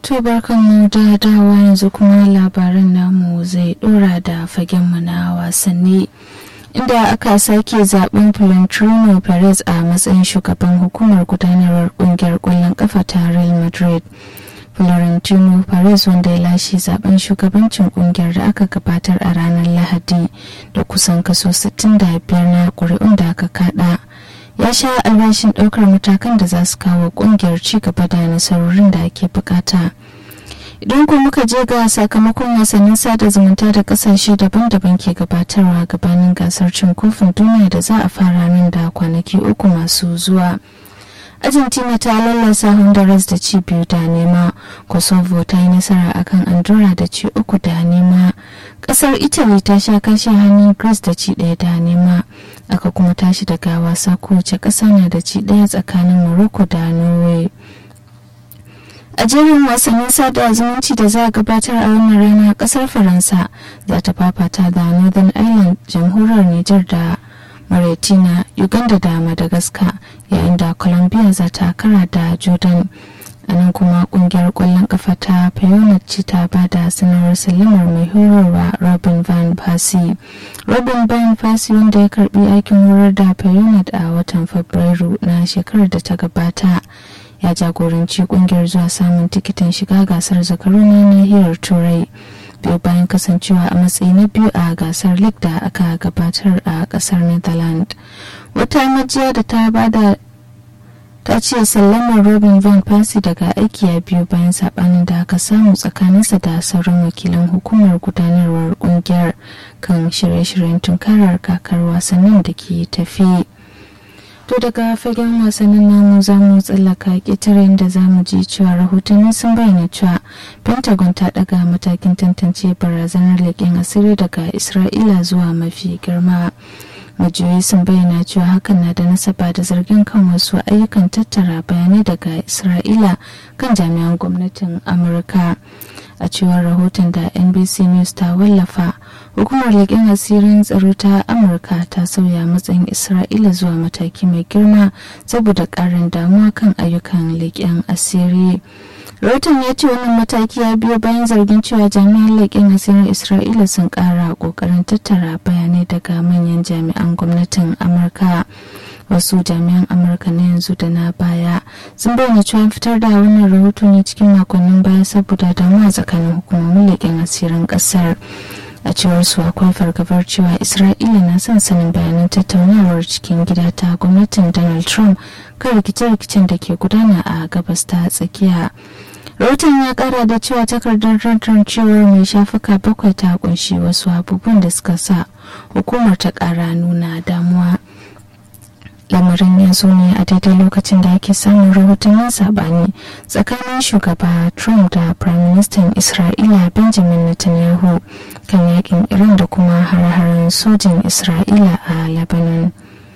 To barkanmu da dawa yanzu kuma labaran namu zai dora da fagenmu na wasanni. Inda aka sake zaben Florentino Perez a matsayin shugaban hukumar gudanarwar kungiyar kwallon kafa ta Real Madrid. Florentino Perez wanda ya lashe zaben shugabancin kungiyar da aka gabatar a ranar Lahadi da kusan kaso 65 na ƙuri'un da aka kada. ya sha albashin ɗaukar matakan da za su kawo ƙungiyar ci gaba da nasarorin da ake bukata idan kuma muka je ga sakamakon wasannin sada zumunta da kasashe daban-daban ke gabatarwa gabanin gasar cin kofin duniya da za a fara nan da kwanaki uku masu zuwa argentina ta lallasa honduras da ci biyu da nema kosovo ta yi nasara akan andorra da ci uku da nema kasar italy ta sha kashe hannun greece da ci ɗaya da nema aka kuma tashi daga wasa kowace ƙasa na da ci ɗaya tsakanin morocco da norway a jerin wasannin sada zumunci da za a gabatar a wannan rana kasar faransa za ta fafata da northern ireland jamhuriyar niger da mauritania uganda da madagascar yayin da colombia za ta kara da jordan a nan kuma kungiyar kwallon kafa ta pioneer ce ta ba da sanarwar salamar mai horarwa robin van persie robin van persie wanda ya karbi aikin horar da pioneer a watan fabrairu na shekarar da ta gabata ya jagoranci kungiyar zuwa samun tikitin shiga gasar zakaru na nahiyar turai biyu bayan kasancewa a matsayi na biyu a gasar league da aka gabatar a kasar netherlands wata majiya da ta bada ta ce sallamar robin van persie daga aiki ya biyu bayan sabanin da aka samu tsakaninsa da sauran wakilan hukumar gudanarwar kungiyar kan shirye-shiryen tunkarar kakar wasannin da ke tafi to daga fagen wasannin namu za mu tsallaka ƙetaren da za mu ji cewa rahotanni sun bayyana cewa pentagon ta daga matakin tantance barazanar leƙen asiri daga isra'ila zuwa mafi girma majiyoyi sun bayyana cewa hakan na da nasaba da zargin kan wasu ayyukan tattara bayanai daga isra'ila kan jami'an gwamnatin amurka a cewar rahoton da nbc news ta wallafa hukumar leƙen asirin tsaro ta amurka ta sauya matsayin isra'ila zuwa mataki mai girma saboda ƙarin damuwa kan ayyukan leƙen asiri rahoton ya ce wannan mataki ya biyo bayan zargin cewa jami'an leƙen asirin isra'ila sun ƙara ƙoƙarin tattara bayanai daga manyan jami'an gwamnatin amurka wasu jami'an amurka na yanzu da na baya sun bayyana cewa fitar da wannan rahoto ne cikin makonnin baya saboda damuwa tsakanin hukumomin leƙen asirin ƙasar a cewar su akwai fargabar cewa isra'ila na son sanin bayanan tattaunawar cikin gida ta gwamnatin donald trump kan rikice-rikicen da ke gudana a gabas ta tsakiya rahoton ya kara da cewa takardar tantancewar mai shafuka bakwai ta kunshi wasu abubuwan da suka sa hukumar ta kara nuna damuwa lamarin ya zo ne a daidai lokacin da ake samun rahotannin sabani tsakanin shugaba trump da prime minister isra'ila benjamin netanyahu kan yakin iran da kuma har-haren sojin isra'ila a lebanon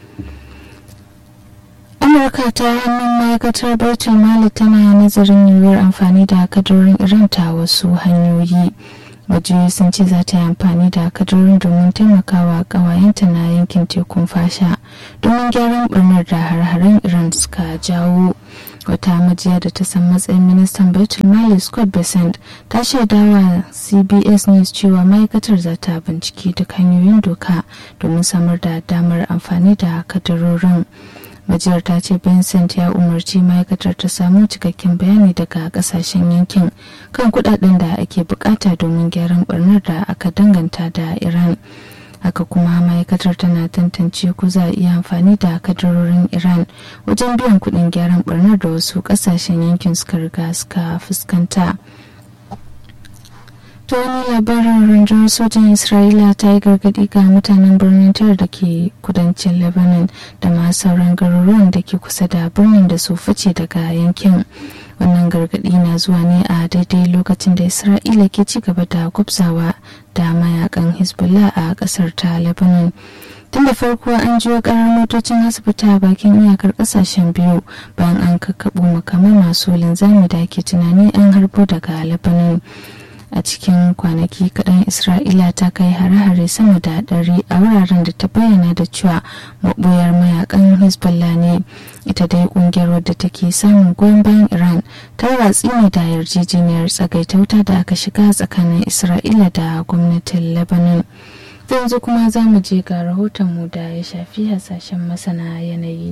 amurka ta hannun ma'aikatar baitul mali tana nazarin yiwuwar amfani da kadurin iran ta wasu hanyoyi majiyoyi sun ce za ta yi amfani da kadarorin domin taimakawa kawayenta na yankin tekun fasha domin gyaran barnar da har-haren iran suka jawo wata majiya da ta san matsayin ministan baitul mali scott besant ta shaidawa cbs news cewa ma'aikatar za ta binciki duk hanyoyin doka domin samar da damar amfani da kadarorin majiyar ta ce vincent ya umarci ma'aikatar ta samu cikakken bayani daga kasashen yankin kan kudaden da ake bukata domin gyaran barnar da aka danganta da iran haka kuma ma'aikatar tana tantance ko za a iya amfani da kadarorin iran wajen biyan kudin gyaran barnar da wasu kasashen yankin suka riga suka fuskanta ta wani labarin rundunar sojin isra'ila ta yi gargadi ga mutanen birnin tar da ke kudancin lebanon da ma sauran garuruwan da ke kusa da birnin da su fice daga yankin wannan gargadi na zuwa ne a daidai lokacin da isra'ila ke ci gaba da gwabzawa da mayakan hezbollah a kasar ta lebanon tun da farko an jiyo karar motocin asibiti a bakin iyakar kasashen biyu bayan an kakkaɓo makamai masu linzami da ke tunani an harbo daga lebanon a cikin kwanaki kaɗan isra'ila ta kai hare-hare sama da ɗari a wuraren da ta bayyana da cewa maɓoyar mayakan hezbollah ne ita dai ƙungiyar wadda take samun goyon bayan iran ta watsi ne da yarjejeniyar tsagaitauta da aka shiga tsakanin isra'ila da gwamnatin lebanon yanzu kuma za mu je ga rahotonmu da ya shafi hasashen masana yanayi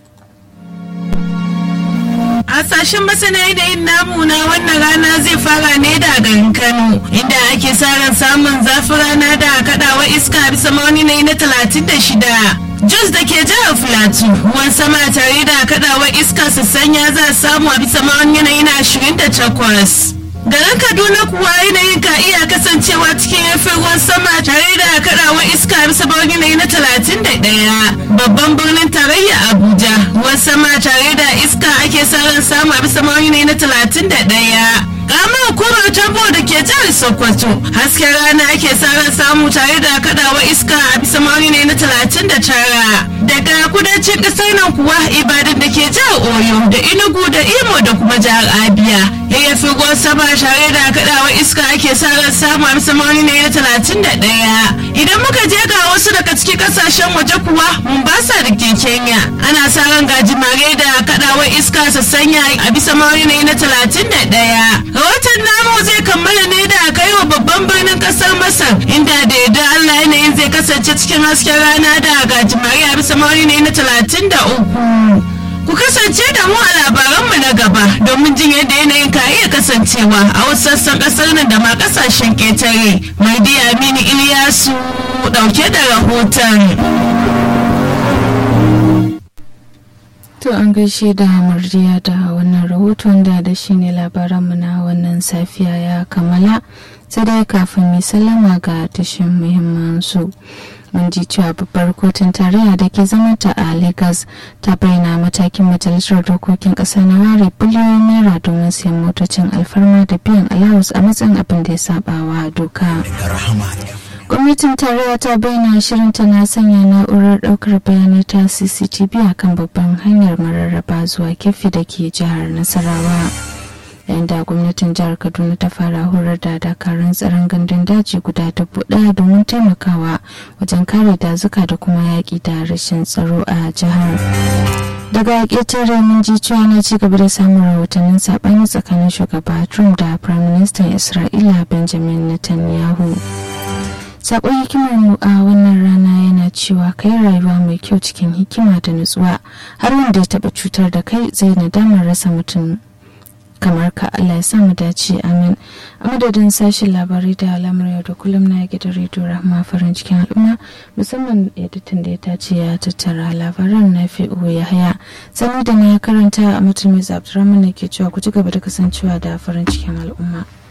Hasashen masana yanayin namu na wannan rana zai fara ne da garin Kano inda ake sa ran samun zafin rana da kadawar iska bisa ma'auni na na talatin da shida. Jos da ke jihar Filatu ruwan sama tare da kadawar iska sassanya za a samu a bisa ma'auni yanayi na ashirin da takwas. garin kaduna kuwa yanayin ka iya kasancewa cikin yafin ruwan sama tare da kadawar iska bisa bawon yanayi na talatin da ɗaya babban birnin tarayya abuja ruwan sama tare da iska ake sa ran samu a bisa bawon yanayi na talatin da ɗaya Ramar hukumar tambo da ke jihar Sokoto hasken rana ake sa ran samu tare da kadawa iska a bisa ma'auni ne na talatin da tara. Daga kudancin ƙasar nan kuwa Ibadan da ke jihar Oyo da Enugu da Imo da kuma jihar Abia. Yayyafi ruwan sama tare da kadawa iska ake sa ran samu a bisa ma'auni ne na talatin da ɗaya. Idan muka je ga wasu daga cikin ƙasashen waje kuwa Mombasa da ke Kenya ana sa ran gajimare da kadawar iska sassanya a bisa ma'auni ne na talatin da ɗaya. rahoton namu zai kammala ne da kai wa babban birnin kasar masar inda da yadda allah yanayin zai kasance cikin hasken rana da gajimare a bisa mawari ne na talatin da uku ku kasance da mu a labaranmu na gaba domin jin yadda yanayin ka iya kasancewa a wasu sassan kasar nan da ma kasashen ketare mai aminu iliyasu dauke da rahoton To an gaishe da murjiya da wannan rahoton da da shi ne labaranmu na wannan safiya ya kammala sai dai kafin mai sallama ga tashin muhimman su. Mun ji cewa babbar kotun tarayya da ke zama ta a Lagos ta bayyana matakin majalisar dokokin ƙasa na ware biliyoyin naira domin siyan motocin alfarma da biyan alawus a matsayin abin da ya saba wa doka. gwamnatin tarayya ta bayyana shirinta na sanya na'urar daukar bayanai ta cctv a kan babban hanyar mararraba zuwa kefi da ke jihar nasarawa yayin da gwamnatin jihar kaduna ta fara horar da dakarun tsaron gandun daji guda dubu daya domin taimakawa wajen kare dazuka da kuma yaƙi da rashin tsaro a jihar daga ƙetare mun ji cewa na ci gaba da samun rahotannin saɓani tsakanin shugaba trump da prime minister isra'ila benjamin netanyahu sakon hikimar mu a wannan rana yana cewa kai rayuwa mai kyau cikin hikima da nutsuwa har wanda ya taba cutar da kai zai nadamar rasa mutum kamar ka Allah ya samu dace amin a madadin sashen labarai da alamar yau da kullum na gidan rediyo rahma farin cikin al'umma musamman editan da ya tace ya tattara labaran na fi ya haya sani da na karanta a mutum mai abdurrahman ne ke cewa ku ci gaba da kasancewa da farin cikin al'umma